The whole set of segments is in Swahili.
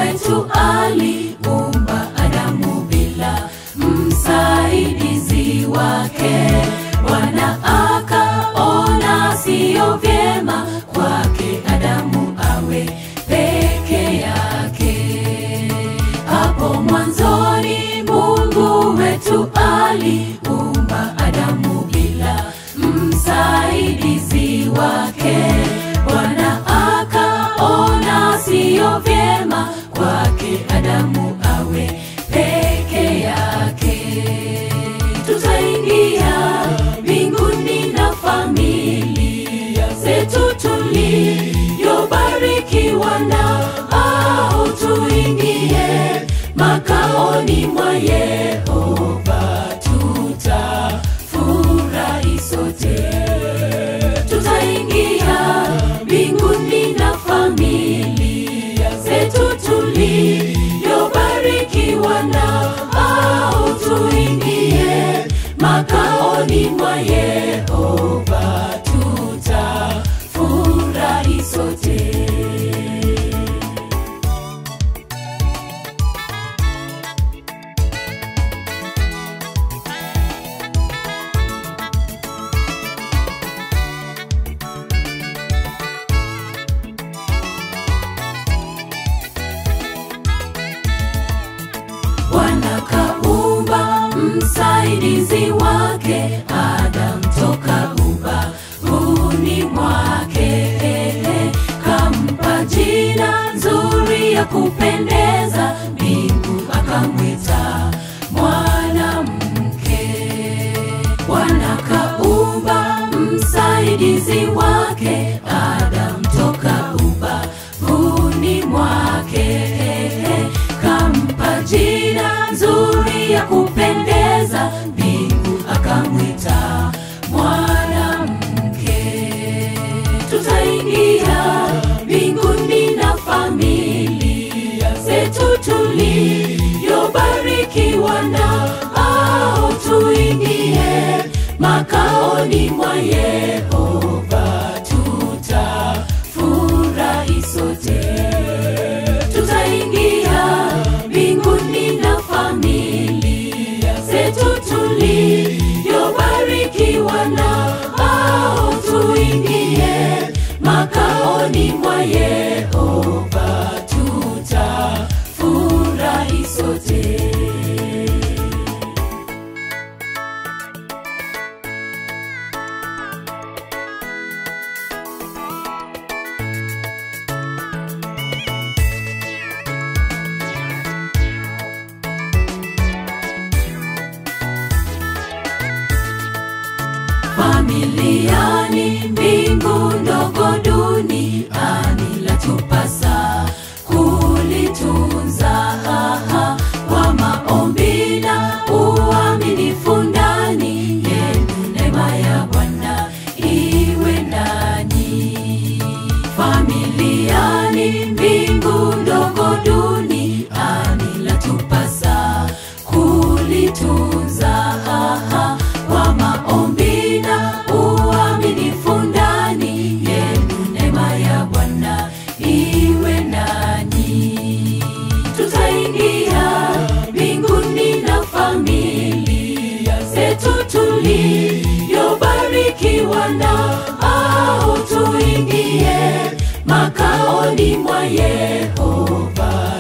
wetu aliumba Adamu bila msaidizi wake. Bwana akaona siyo vyema kwake Adamu awe peke yake. Hapo mwanzoni Mungu wetu aliumba Adamu bila msaidizi wake. Bwana akaona siyo vyema kwake Adamu awe peke yake. Tutaingia mbinguni na familia zetu tuliyobarikiwa na au tuingie makaoni mwa Yehova tutafurahi sote. Tutaingia mbinguni na familia zetu tuliyobarikiwa na au tuingie makaoni mwa Yehova tutafurahi sote. Bwana kaumba msaidizi wake Adam toka ubavuni mwake, kampa jina nzuri ya kupendeza, mbingu akamwita mwanamke. Bwana kaumba msaidizi wake Adam toka ubavuni mwake, kampa jina nzuri ya kupendeza, mbingu akamwita mwanamke. Tutaingia mbinguni na familia zetu tuliyobarikiwa na au tuingie makaoni mwa Yehova tutafurahi sote. Tutaingia mbinguni na familia zetu tuliyobarikiwa na au tuingie makaoni mwa Yehova tutafurahi sote. familiani, mbingu ndogo duniani, latupasa kulitunza haha kwa maombi na uaminifu ndani yenu, neema ya Bwana iwe nanyi. Familiani, mbingu ndogo duniani, latupasa kulitunza haha kwa maombi na uaminifu ndani yenu, neema ya Bwana iwe nanyi. Tutaingia mbinguni na familia zetu tuliyobarikiwa na au tuingie makaoni mwa Yehova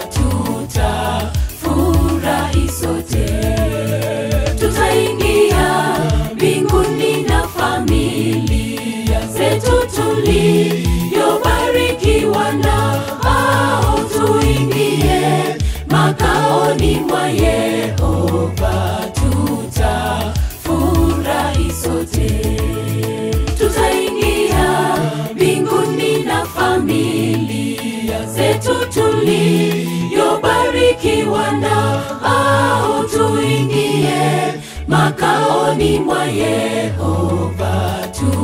tutafurahi sote tutaingia mbinguni na familia zetu tuliyobarikiwa na au tuingie makaoni mwa Yehova tutafurahi sote. Tutaingia mbinguni na familia zetu tuliyobarikiwa na au tuingie makaoni mwa Yehova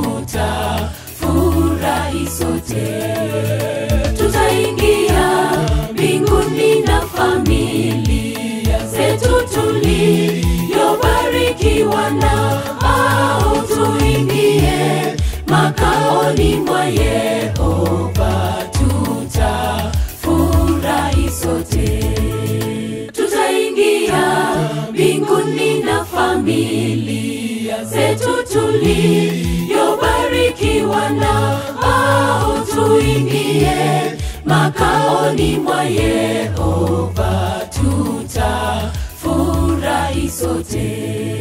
tutafurahi sote. Tutaingia mbinguni na familia zetu tuliyobarikiwa na au tuingie makaoni mwa Yehova tutafurahi sote. tuliyobarikiwa na au tuingie makaoni mwa Yehova tutafurahi sote.